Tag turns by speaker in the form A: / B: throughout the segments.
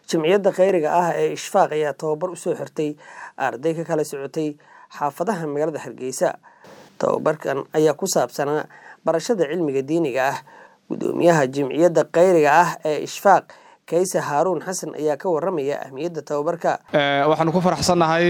A: Jamciyadda kheyriga ah ee Ishfaaq ayaa tababar u soo xirtay arday ka kala socotay xaafadaha magaalada Hargeysa. Tababarkan ayaa ku saabsanaa barashada cilmiga diiniga ah. Guddoomiyaha Jamciyadda kheyriga ah ee Ishfaaq, Kayse Haaruun Xasan ayaa ka warramaya ahmiyadda tababarka.
B: waxaanu ku faraxsannahay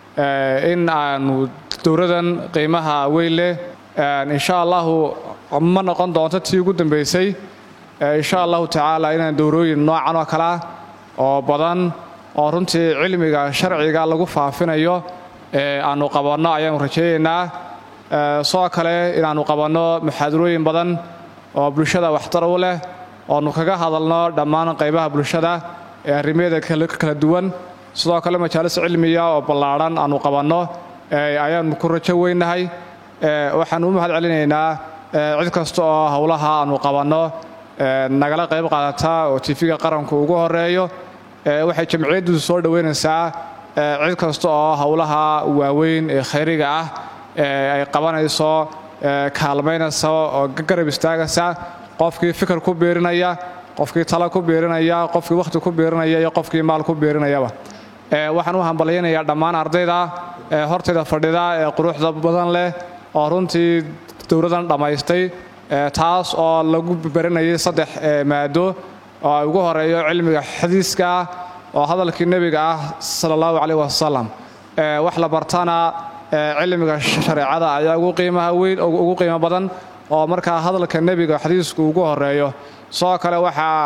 B: in aanu dowladan qiimaha weyn leh insha allahu ma noqon doonto tii ugu dambaysay insha allahu tacaala inaan dowrooyin noocan oo kale ah oo badan oo runtii cilmiga sharciga lagu faafinayo aanu qabanno ayaanu rajaynaynaa sidoo kale inaannu qabanno muxaadarooyin badan oo bulshada waxtar u leh oonu kaga hadalno dhammaan qaybaha bulshada ee arrimeeda kala duwan sidoo kale majaalis cilmiya oo ballaadhan aanu qabanno ayaannu ku rajo weynahay waxaannu u mahad celinaynaa cid kasta oo howlaha aanu qabanno nagala qayb qaadata oo tifiga qaranku ugu horeeyo waxay jamciyaddu soo dhoweynaysaa cid kasta oo howlaha waaweyn ee khayriga ah ay qabanayso kaalmaynaysa oo garab istaagaysa qofkii fikir ku biirinaya qofkii tala ku biirinaya qofkii wakhti ku biirinaya iyo qofkii maal ku biirinayaba waxaan u hambalyaynayaa dhammaan ardayda hortayda fadhida ee quruxda badan leh oo runtii dowladan dhammaystay taas oo lagu baranayay saddex maado oo ay ugu horeeyo cilmiga xadiiska ah oo hadalkii nebiga ah sala allahu caleyh wasalam wax la bartana cilmiga shareecada ayaa ugu qiimaha weyn ugu qiimo badan oo markaa hadalka nebiga xadiisku ugu horeeyo sidoo kale waxaa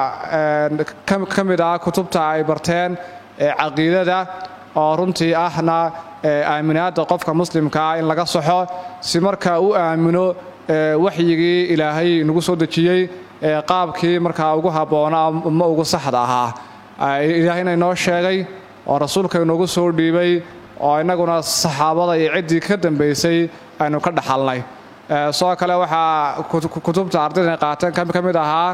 B: ka mid ah kutubta ay barteen caqiidada oo runtii ahna aaminaadda qofka muslimka ah in laga saxo si marka u aamino waxyigii ilaahay nagu soo dejiyey qaabkii markaa ugu habboonaa ma ugu saxda ahaa ilaahayna inoo sheegay oo rasuulka inoogu soo dhiibay oo innaguna saxaabada iyo ciddii ka dambaysay aynu ka dhaxalnay sidoo kale waxaa kutubta ardayda qaateen ka mid ahaa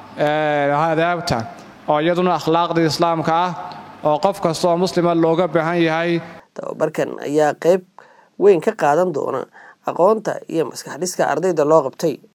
B: hadaabta oo iyaduna akhlaaqdii islaamka ah oo qof kasta oo muslima looga baahan yahay
A: tababarkan ayaa qayb weyn ka qaadan doona aqoonta iyo maskax dhiska ardayda loo qabtay